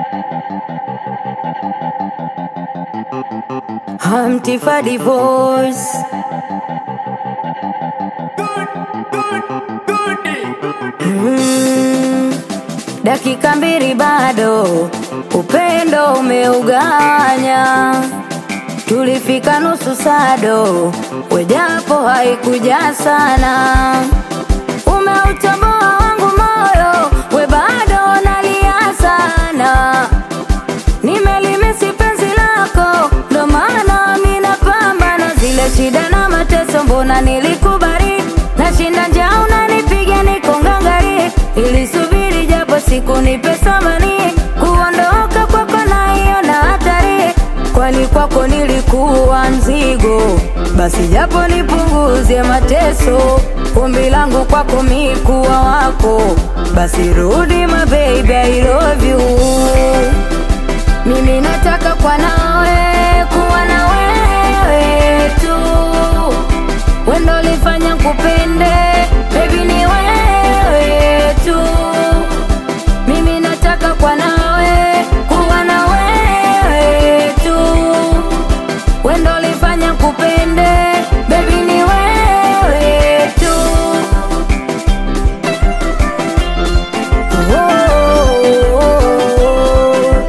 Humpty for divorce. Mm, dakika mbili bado, upendo umeuganya. Tulifika nusu sado, wejapo haikuja sana. Umeutoboa wangu moyo, we bado nalia sana. Nimelimisi penzi lako, ndo maana mi napambana zile shida na mateso, mbona nilikubali nashinda njaa, unanipiga niko ngangari, ilisubiri japo siku nipe thamani, kuondoka kwako naiona hatari, kwani kwako nilikuwa mzigo, basi japo nipunguze mateso, ombi langu kwako mi kuwa wako, basi rudi my baby, I love you mimi nataka kwa nawe kuwa na wewe tu, wendo lifanya kupende baby, ni wewe tu. Mimi nataka kwa nawe kuwa na wewe tu, wendo lifanya kupende baby, ni wewe tu. Oh.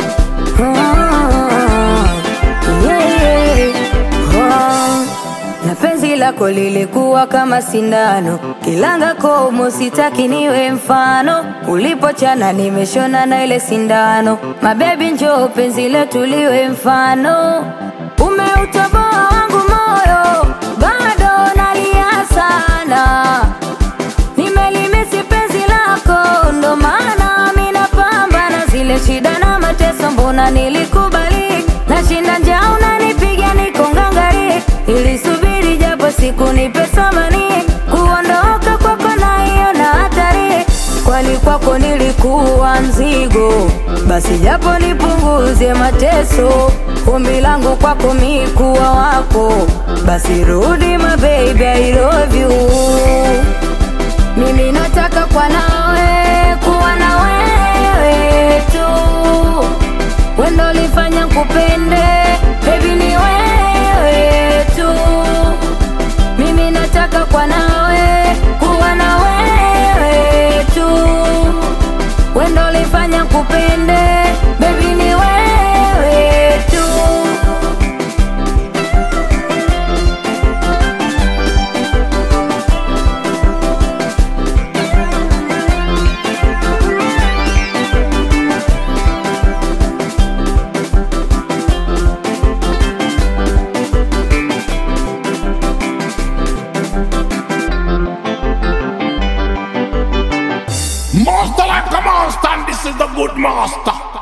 Ah, yeah. Ah, na penzi lako lilikuwa kama sindano, kilanga komo, sitaki niwe mfano. Ulipochana nimeshona na ile sindano, mabebi, njoo penzi letu liwe mfano. Umeutoboa wangu moyo, bado nalia sana nimelimisi penzi lako, ndo maana mi napambana zile shida na mateso, mbona nilikubali nashinda njaa, unanipiga niko ngangari, ilisubiri japo siku nipe thamani, kuondoka kwako naiona hatari, kwani kwako nilikuwa mzigo, basi japo nipunguze mateso, ombi langu kwako mi kuwa wako, basi rudi my baby, I love you mimi nataka kwa nawe kuwa na wewe tu, wendo lifanya kupende baby, ni wewe tu. Mimi nataka kwa nawe kuwa na wewe tu, wendo lifanya kupende baby, ni wewe tu. Master like a monster, and this is the good master.